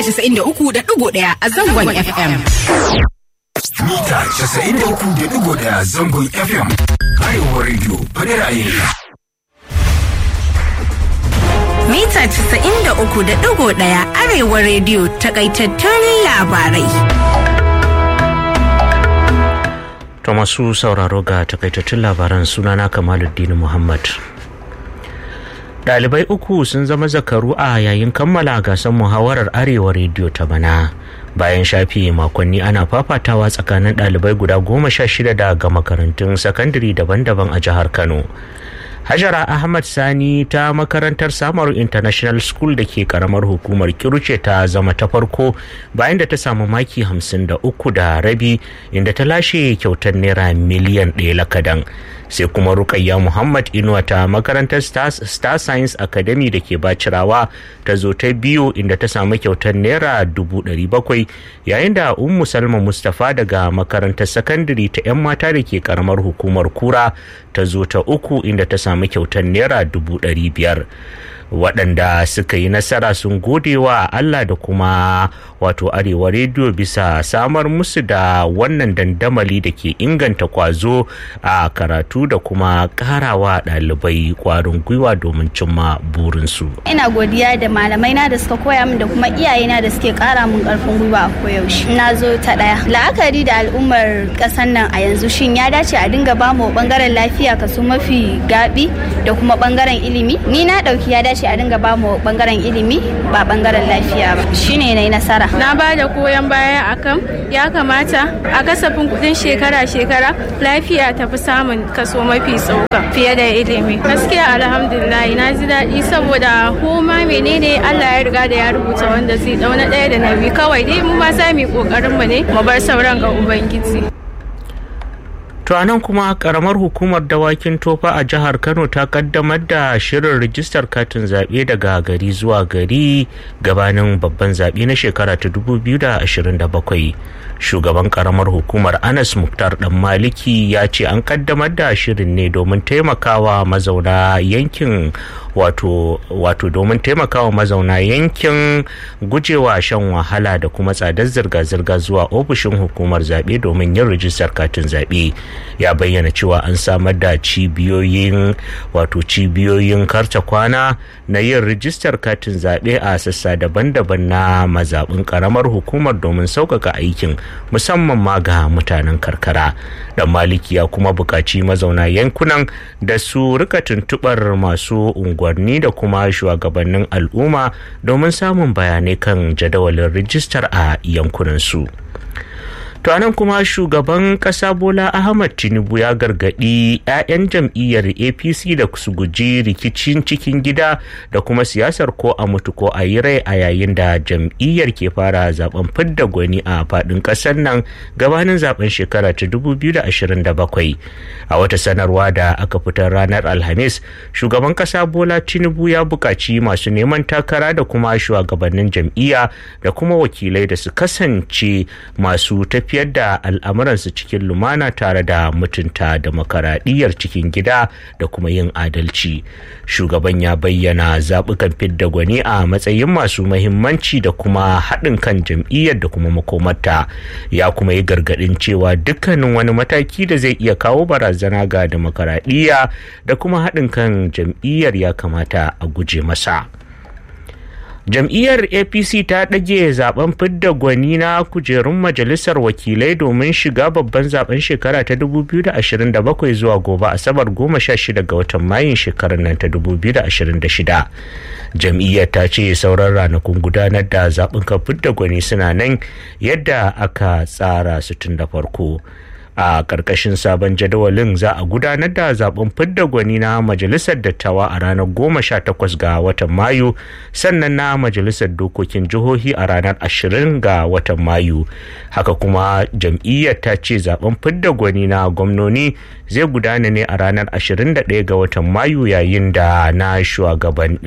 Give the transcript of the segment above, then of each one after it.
93.1 a zangon FM. Mita 93.1 zangon FM. Arewa Radio, faɗi ra'ayinka. Mita 93.1 Arewa Radio takaitattun labarai. To masu sauraro ga takaitattun labaran sunana Kamaluddin Muhammad. Ɗalibai uku sun zama zakaru a yayin kammala gasar muhawarar Arewa rediyo ta bana. Bayan shafi makonni ana fafatawa tsakanin ɗalibai guda goma sha shida daga makarantun sakandare daban-daban a jihar Kano. Hajara Ahmad Sani ta makarantar Samaru International School da ke karamar hukumar Kiruce ta zama ta farko bayan da ta samu maki hamsin da uku da rabi inda ta lashe kyautar naira miliyan ɗaya lakadan. Sai kuma Rukayya Muhammad Inuwa ta makarantar Star Science Academy da ke Bacirawa ta zo ta biyu inda ta samu kyautar naira dubu ɗari bakwai yayin da Ummu Salma Mustapha daga makarantar sakandare ta 'yan mata da ke karamar hukumar Kura ta zo ta uku inda ta samu kyautar naira dubu ɗari biyar waɗanda suka yi nasara sun gode wa Allah da kuma wato arewa rediyo bisa samar musu da wannan dandamali da ke inganta kwazo a karatu da kuma karawa ɗalibai kwarin gwiwa domin cimma burinsu. ina godiya da malamai na da suka koya min da kuma iyayena da suke kara min karfin gwiwa a koyaushe na zo ta ɗaya la'akari da al'ummar ƙasar nan a yanzu shin ya dace a dinga bamu bangaren lafiya kaso mafi gabi da kuma bangaren ilimi ni na ɗauki ya dace a dinga bamu bangaren ilimi ba bangaren lafiya ba shine na yi nasara na ba da goyon baya akan ya kamata a kasafin kudin shekara-shekara lafiya ta fi samun kaso mafi tsoka fiye da ilimi gaskiya alhamdulillah na ji daɗi saboda koma menene allah ya riga da ya rubuta wanda zai dauna ɗaya da na biyu kawai dai mu ma za mu yi ƙoƙarin mu ne mu bar sauran ga ubangiji To a nan kuma karamar hukumar dawakin tofa a jihar Kano ta kaddamar da shirin rijistar katin zaɓe daga gari zuwa gari gabanin babban zaɓe na shekara ta 2027. Shugaban karamar hukumar Anas Muktar Dan Maliki ya ce an kaddamar da shirin ne domin taimakawa mazauna yankin wato wato domin taimakawa mazauna yankin gujewa shan wahala da kuma tsadar zirga-zirga zuwa ofishin hukumar zaɓe domin yin rijistar katin zaɓe. ya bayyana cewa an samar da cibiyoyin wato cibiyoyin karta kwana na yin rijistar katin zaɓe a sassa daban-daban na mazaɓin ƙaramar hukumar domin sauƙaƙa aikin musamman ma ga mutanen karkara dan maliki ya kuma buƙaci mazauna yankunan da su rika tuntuɓar masu unguwanni da kuma shugabannin al'umma domin samun bayanai kan jadawalin rijistar a yankunansu. To anan kuma shugaban kasa Bola Ahmad Tinubu ya gargadi 'ya'yan jam'iyyar APC da su guji rikicin cikin gida da kuma siyasar ko a mutu ko a yi rai a yayin da jam'iyyar ke fara zaben fidda gwani a fadin kasar nan gabanin zaben shekara ta 2027. A wata sanarwa da aka fitar ranar Alhamis, shugaban kasa Bola Tinubu ya buƙaci masu neman takara da kuma shugabannin jam'iyya da kuma wakilai da su kasance masu tafi tafiyar da al'amuransu cikin lumana tare da mutunta demokaradiyyar cikin gida da kuma yin adalci shugaban ya bayyana zaɓukan fidda gwani a matsayin masu mahimmanci da kuma haɗin kan jam'iyyar da kuma makomarta ya kuma yi gargaɗin cewa dukkanin wani mataki da zai iya kawo barazana ga demokaradiyya da kuma haɗin kan jam'iyyar ya kamata a guje masa. jam'iyyar apc ta ɗage zaben fidda gwani na kujerun majalisar wakilai domin shiga babban zaben shekara ta 2027 zuwa gobe asabar 16 ga watan mayun shekarar nan ta 2026 jam'iyyar ta ce sauran ranakun gudanar da zaben fidda gwani suna nan yadda aka tsara su tun da farko a ƙarƙashin sabon jadawalin za a gudanar da zaben fidda gwani na majalisar dattawa a ranar goma sha takwas ga watan mayu sannan na majalisar dokokin jihohi a ranar ashirin ga watan mayu haka kuma jam'iyyar ta ce zaben fidda gwani na gwamnoni zai gudana ne a ranar ashirin da ɗaya ga watan mayu yayin da na shugaban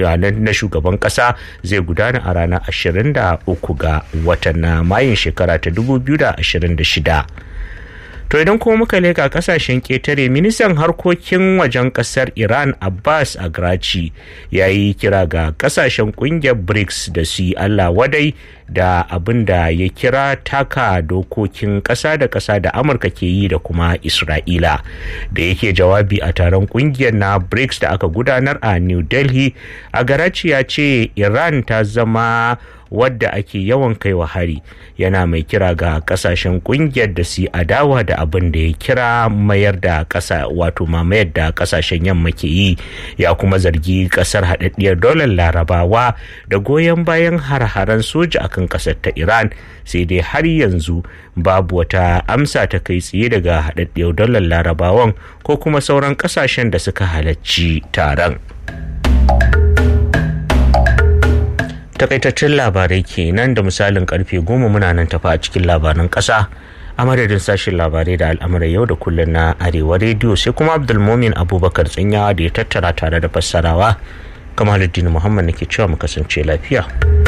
ƙasa zai gudana a ranar ashirin da uku ga watan na mayun shekara ta dubu biyu da ashirin da shida to idan kuma muka leka kasashen ketare ministan harkokin wajen kasar iran abbas agrachi ya yi kira ga kasashen kungiyar brics da su yi allah wadai da abin da ya kira taka dokokin kasa da kasa da amurka ke yi da kuma isra'ila da yake jawabi a taron kungiyar na brics da aka gudanar a new delhi agarachi ya ce iran ta zama wadda ake yawan kai wa hari yana mai kira ga kasashen kungiyar da su adawa da abin da ya kira mayar da kasa wato mamayar da kasashen yamma ke yi ya kuma zargi kasar haɗaɗɗiyar dolar larabawa da goyon bayan har-haren soja akan kasar ta iran sai dai har yanzu babu wata amsa ta kai tsaye daga haɗaɗɗiyar dolar larabawan ko kuma sauran kasashen da suka halarci taron. takaitaccen labarai kenan da misalin karfe goma muna nan tafa a cikin labaran kasa a madadin sashen labarai da al'amuran yau da kullum na arewa rediyo sai kuma abdulmomin abubakar tsinyawa da ya tattara tare da fassarawa kamaluddin muhammad nake cewa mu kasance lafiya